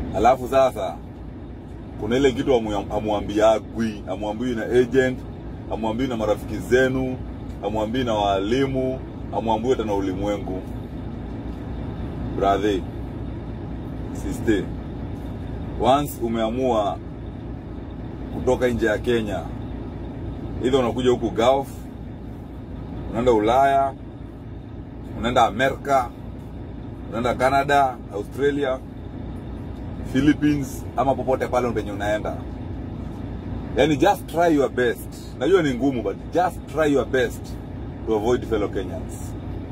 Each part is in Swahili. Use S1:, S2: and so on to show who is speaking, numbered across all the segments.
S1: alafu sasa kuna ile kitu amu- amuambiagwi amuambii na agent amuambii na marafiki zenu amuambii na waalimu amuambii hata na ulimwengu brother sister once umeamua kutoka nje ya Kenya either unakuja huku Gulf unaenda Ulaya unaenda Amerika unaenda Canada Australia Philippines ama popote pale penye unaenda yani just try your best najua ni ngumu but just try your best to avoid fellow Kenyans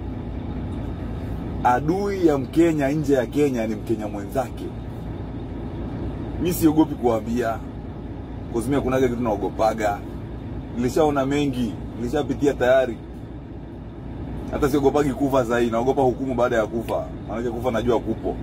S1: adui ya mkenya nje ya Kenya ni mkenya mwenzake mi siogopi kuambia kuzimia kunaga kitu naogopaga nilishaona mengi nilishapitia tayari hata siogopagi kufa zaidi naogopa hukumu baada ya kufa maanake kufa najua kupo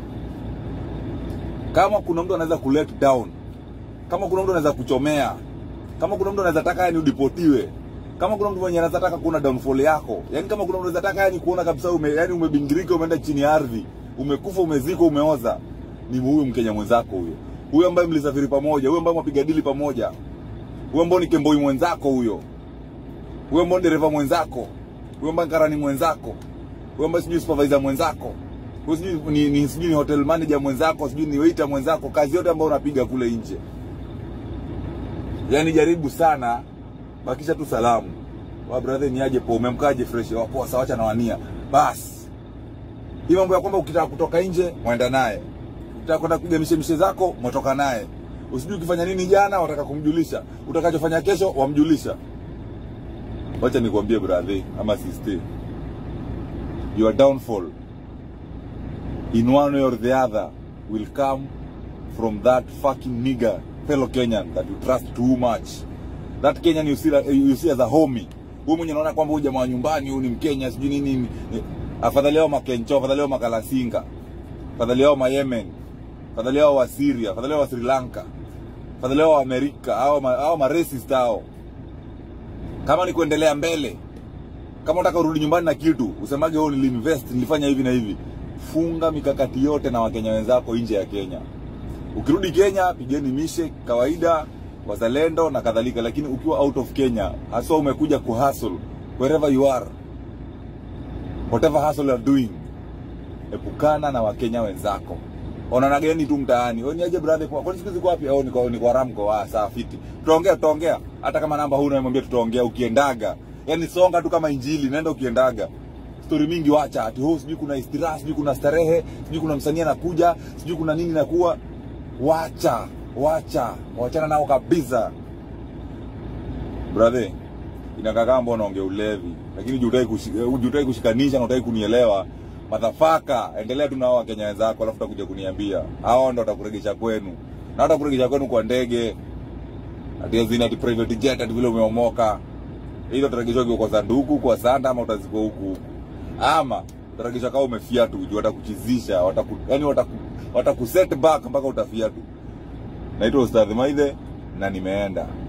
S1: kama kuna mtu anaweza kulet down kama kuna mtu anaweza kuchomea kama kuna mtu anaweza taka yani udipotiwe kama kuna mtu mwenye anaweza taka kuona downfall yako yani kama kuna mtu anaweza taka yani kuona kabisa ume, yani umebingirika umeenda chini ya ardhi umekufa umezikwa umeoza ni huyu mkenya mwenzako huyo huyo ambaye mlisafiri pamoja huyo ambaye mwapiga dili pamoja huyo ambao ni kemboi mwenzako huyo huyo ambao ni dereva mwenzako huyo ambaye karani mwenzako huyo ambaye sijui supervisor mwenzako huyo sijui ni, ni sijui ni hotel manager mwenzako sijui ni waiter mwenzako kazi yote ambayo unapiga kule nje yani jaribu sana bakisha tu salamu wa brother ni aje po umemkaje fresh wa poa sawa acha na wania basi hii mambo ya kwamba ukitaka kutoka nje mwenda naye ukitaka kwenda kupiga mishemishe zako mwatoka naye usijui ukifanya nini jana wataka kumjulisha utakachofanya kesho wamjulisha wacha nikwambie brother ama sister your downfall in one way or the other will come from that fucking nigger fellow Kenyan that you trust too much that Kenyan you see, you see as a homie huyu mwenye unaona kwamba huyu jamaa wa nyumbani huyu ni Mkenya sijui nini ni- afadhali yao makencho afadhali yao makalasinga afadhali yao mayemen afadhali yao wa Syria afadhali yao wa Sri Lanka afadhali yao wa Amerika hao ma, hao ma racist hao kama ni kuendelea mbele kama unataka urudi nyumbani na kitu usemage wewe niliinvest nilifanya hivi na hivi funga mikakati yote na wakenya wenzako nje ya Kenya ukirudi Kenya pigeni mishe kawaida wazalendo na kadhalika lakini ukiwa out of Kenya haswa umekuja kuhustle wherever you are whatever hustle you are doing epukana na wakenya wenzako onana gani tu mtaani wewe ni aje brother kwa kwani siku hizi uko wapi au ni kwa ni kwa Ramco ah saa fiti tutaongea tutaongea hata kama namba huna mwambie tutaongea ukiendaga yani songa tu kama injili nenda ukiendaga story mingi wacha ati ho sijui kuna istiraha sijui kuna starehe sijui kuna msanii anakuja sijui kuna nini nakuwa wacha wacha wachana nao kabisa brother inakaa kama mbona unaongea ulevi lakini jutaki kushikanisha kushikanisha na utaki kunielewa madhafaka endelea tu na hao wakenya wenzako alafu utakuja kuniambia hao ndo watakuregesha kwenu na watakuregesha kwenu kwa ndege ati azini ati private jet ati vile umeomoka hizo utaregeshwa ukiwa kwa sanduku kwa sanda ama utazikwa huku huku ama utaregeshwa kama umefia tu juu watakuchizisha wataku, yani wataku, wataku set back mpaka utafia tu naitwa ustadhi maidhe na nimeenda